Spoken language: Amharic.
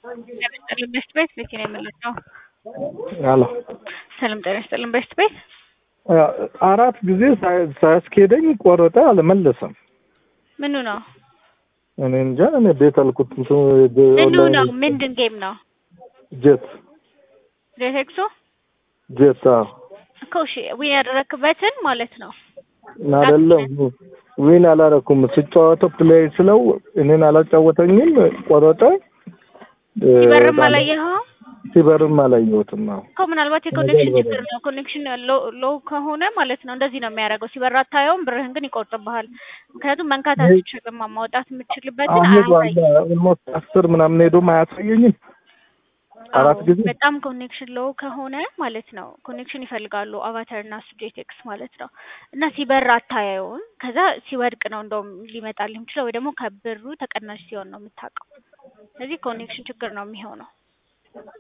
ይስጥልን በስት ቤት ልክ ነው የምንለው። አሎ ሰላም ጤና ይስጥልን በስት ቤት አራት ጊዜ ሳይ- ሳያስኬደኝ ቆረጠ፣ አልመለሰም። ምኑ ነው እኔ እንጃ። እኔ ቤት አልኩት እንትን ምኑ ኦንላይን ነው ምንድን ጌም ነው? ጄት ጄቴክሶ ጄት አዎ። እኮ እሺ ዊን ያደረክበትን ማለት ነው። አይደለም ዊን አላረኩም። ስጫወተው ፕሌይ ስለው እኔን አላጫወተኝም፣ ቆረጠ። ሲበርም አላየኸው ሲበርም አላየሁትም። አዎ እኮ ምናልባት የኮኔክሽን ችግር ነው። ኮኔክሽን ሎው ከሆነ ማለት ነው እንደዚህ ነው የሚያደርገው። ሲበር አታየውም፣ ብርህን ግን ይቆርጥብሃል። ምክንያቱም መንካት አትችልም። ማውጣት የምትችልበትን አሁን አያሳይም። ኦልሞስት አስር ምናምን ሄዶም አያሳየኝም። አራት አዎ፣ ጊዜ በጣም ኮኔክሽን ሎው ከሆነ ማለት ነው ኮኔክሽን ይፈልጋሉ አቫተር እና ሱጄቴክስ ማለት ነው። እና ሲበር አታየውም። ከዛ ሲወድቅ ነው እንደውም ሊመጣልህ የሚችለው ወይ ደግሞ ከብሩ ተቀናሽ ሲሆን ነው የምታውቀው። ስለዚህ ኮኔክሽን ችግር ነው የሚሆነው።